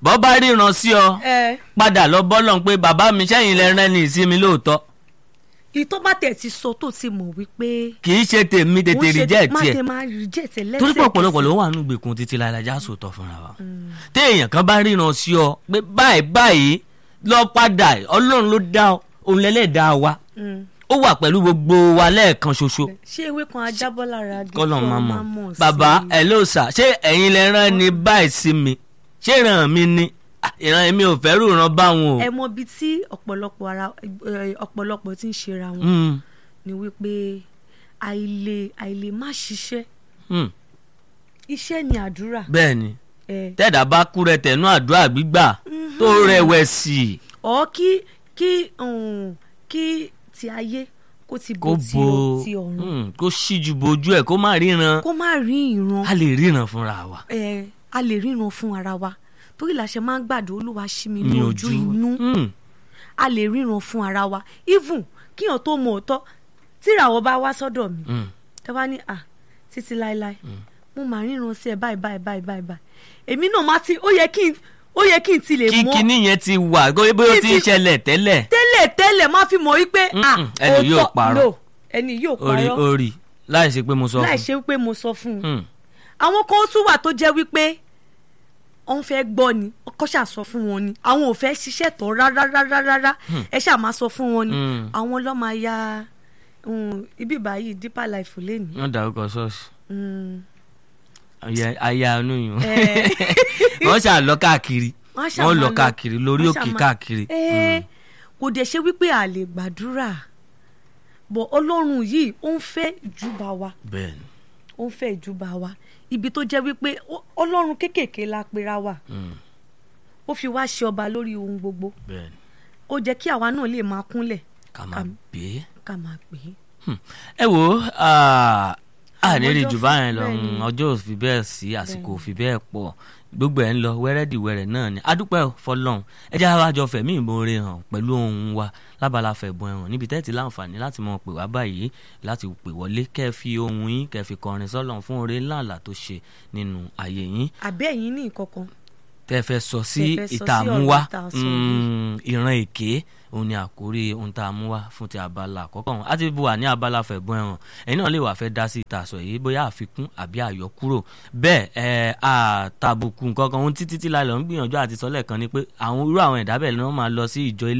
bọ́ bá ríran sí ọ ẹ padà lọ bọ́lọ̀ pé bàbá mi sẹ́yìn lẹ rẹ́ ní ìsinmi lóòótọ́ ìtọ́ bá tẹ̀ ti sọ tó ti mọ̀ wípé. kì í ṣe tèmi tètè rí jẹ́ má tiẹ̀ tẹ máa rí jẹ́ tẹ̀ lẹ́sẹ̀ torí pé ọ̀pọ̀lọpọ̀ ló wà nínú ìgbèkùn títí láìlájà sòótọ́ fúnra wa téèyàn kan bá ríran sí ọ pé báyìí báyìí lọ padà ọlọ́run ló dá ọ òun lẹ́lẹ́dàá wa ó wà pẹ̀lú gbogbo wa lẹ́ẹ̀kan ṣoṣo ṣé ewé kan ajábọ́ lára agi kọ́lọ̀ kí máa ọmọ mọ̀ mọ̀ sí bàbá i? ẹ̀ ló sà ṣé ẹ̀yin lẹ rán ni báyìí sí mi ṣé ìran mi ni Ah, ìran mi ò fẹ́ rú ìran báwọn o. ẹ mọ ibi tí ọ̀pọ̀lọpọ̀ ara ẹ, ọ̀pọ̀lọpọ̀ ti ń ṣera wọn Mm, ni wípé àìlè àìlè má ṣiṣẹ́ mm, iṣẹ́ ni àdúrà bẹ́ẹ̀ ni ẹ tẹ́ẹ̀dá bá kú rẹ tẹ̀nú àdúrà gbígbà tó rẹ̀wẹ̀sì ọ kí kí um, kí ti ayé kó ti kó bo ti bo ọ- ti ọ̀run mm, kó ṣíjú bojú ẹ̀ kó má ríran kó má rí ìran a lè ríran fúnra wa. ẹ a lè ríran fún ara wa torí la ṣe máa ń gbàdúrà olúwa ṣí mi ní ní ojú inú Mm, a lè ríran fún ara wa even kíyàn tó mọ òótọ́ tíràwọ̀ bá wá sọ́dọ̀ mi mm, tẹ́ bá ní à títí láéláé mo máa ríran sí ẹ báyìí báyìí báyìí báyìí báyìí èmi náà má ti ó yẹ kí n ó yẹ kí n ti lè kí mọ̀ kinní yẹn ti wà bóyá ó Kí ti ń ti- ṣẹlẹ̀ tẹ́lẹ̀ tẹ́lẹ̀ tẹ́lẹ̀ má fi mọ̀ wípé à Mm-mm, ẹni yóò òótọ́- parọ́. no ẹni yóò orí parọ́ orí láì ṣe pé mo sọ láì fún ṣe wípé mo sọ fún un un. àwọn kan tún wà tó jẹ́ wípé wọ́n fẹ́ gbọ́ ni ọkọ ṣáà sọ fún wọn ni àwọn ò fẹ́ ṣiṣẹ́ tán rárá rárá rárá ẹ ṣáà máa sọ fún wọn ni Hmm. àwọn ló máa ya um, ibi báyìí deeper life lẹ́nu. wọ́n dárúkọ ṣọ́ọ̀ṣì Mm. Aya- aya inú yìí Eh. wọ́n ṣáà lọ káàkiri Wọ́n ṣáà wọ́n máa lọ lọ- káàkiri lórí wọ́n òkè ṣáà máa- káàkiri. Eh, kò dẹ̀ ṣe wípé a lè gbàdúrà bọ̀ ọlọ́run yìí ó ń fẹ́ ìjúbà wa bẹ́ẹ̀ni ó ń fẹ́ ìjúbà wa ibi tó jẹ́ wípé ó- ọlọ́run kéékèèké la pera wa mm, ó fi wá ṣe ọba lórí ohun gbogbo bẹ́ẹ̀ni ó jẹ́ kí àwa náà lè máa kúnlẹ̀ ká máa Kàm- gbé. ká máa pè é. Hmm. ẹ wo ah, a ní rí ọjọ́ jù fi- báyẹn lọ bẹ́ẹ̀ ni. mm, ọjọ́ ò fi bẹ́ẹ̀ sí àsìkò ò fi bẹ́ẹ̀ pọ̀ gbogbo ẹ̀ ń lọ wẹ́rẹ́dìwẹ́rẹ́ náà ni adúpẹ́ ò, fọlọ́run ẹ jẹ́ àwa jọ fẹ̀mí ìmoore hàn pẹ̀lú ohun wa lábala fẹ̀bùn ẹ̀hàn níbi tẹ́ẹ̀tì láǹfààní láti mọ̀ pè wá báyìí láti pè wọlé kẹ́ ẹ fi ohun yín kẹ́ ẹ fi kọrin sọ́lọ́run fún oore ńláńlá tó ṣe nínú ayé yín àbẹ́ ẹ̀yin ní ìkọ̀kan tẹ́ fẹ́ sọ sí Tẹ́ fẹ́ sọ sí ìtààmúwá ọ̀rọ̀ ìta sọ yìí. mm, ìran èké òun ni àkórí ohun tá a mú wá fún ti abala àkọ́kọ́ ọ̀hún á ti bu wà ní abala fẹ̀bùn ẹ̀hàn ẹ̀yin náà lè wà fẹ́ dá sí ìta sọ yìí bóyá àfikún àbí àyọkúrò bẹ́ẹ̀ ẹ̀ àtàbùkù nǹkan kan ohun títí tí láìlọ́ ń gbìyànjú àti sọ́lẹ̀ kan ni pé àwọn irú àwọn ẹ̀dá bẹ́ẹ̀ ni wọ́n máa lọ sí ìjọ ilé